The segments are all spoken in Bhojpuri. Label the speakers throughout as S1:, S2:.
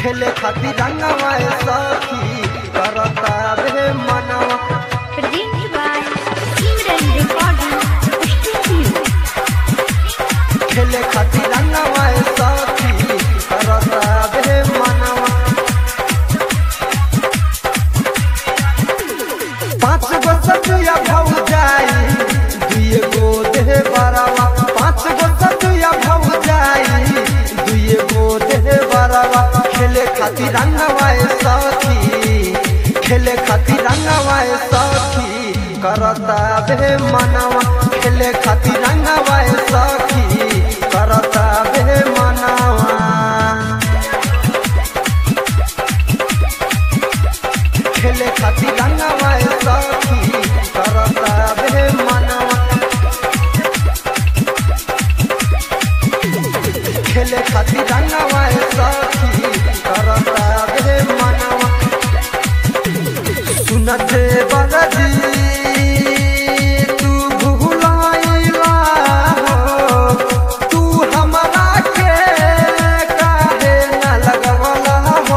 S1: खेले खातिर रंगवा सखी करता बे मनवा
S2: Presented by Simran Recording Studio.
S1: खेले खातिर रंगवा सखी करता बे मनवा पाँच गो सतुया भौ जाई दुए गो देह बरावा पाँच गो सतुया भौ जाई दुए गो देह बरावा खेले खातिर रंगवा सखी खेले खातिर रंगवा सखी करता बे मनवा खेले खातिर रंगवा सखी करता बे मनवा खेले खातिर रंगवा सखी करता बे मनवा खेले खातिर रंगवा सखी करता बे मनवा सुनते बरदी तू भुलाइला हो तू हमरा के काहे न लगवला हो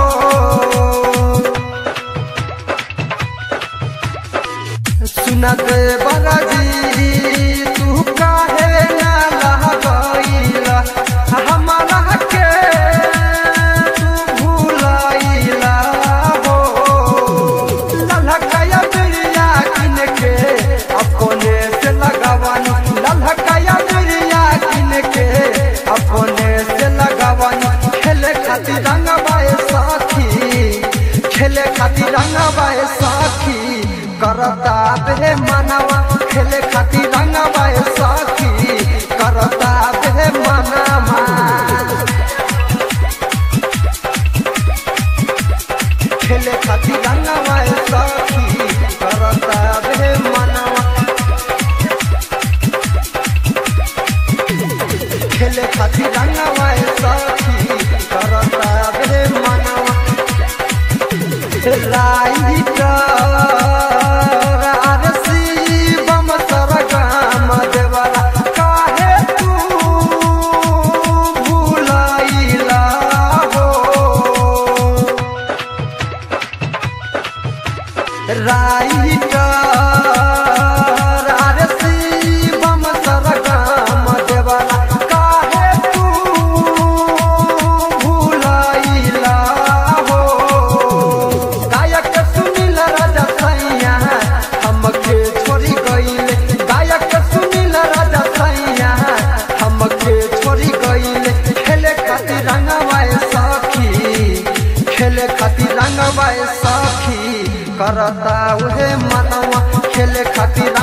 S1: सुनत बरजी तू काहे ना लहगइला हमरा के तू भुलाइला हो ललहकया बिरिया किन के अपने से लगावन ललहकया बिरिया किन के अपने से लगावन खेले खातिर रंगबाए साथी खेले खातिर रंगबाए साथी करता बे मनवा खेले खातिर रंगबाए साथी करता बे मनवा खेले खातिर रंगवा सखी करता बे मनवा खेले खातिर रंगवा सखी करता बे मनवा राइट आरसी बम सरगम देवरा काहे तू भुलाइला हो राइटर आरसी बम सरगम देवरा काहे तू भुलाइला हो गायक सुनील राजा सैया हमके छोड़ी गइले गायक सुनील राजा सैया हमके छोड़ी गइले खेले खातिर रंगवाए सखी खेले खातिर रंगवाए सखी करता उहे मनवा खेले खातिर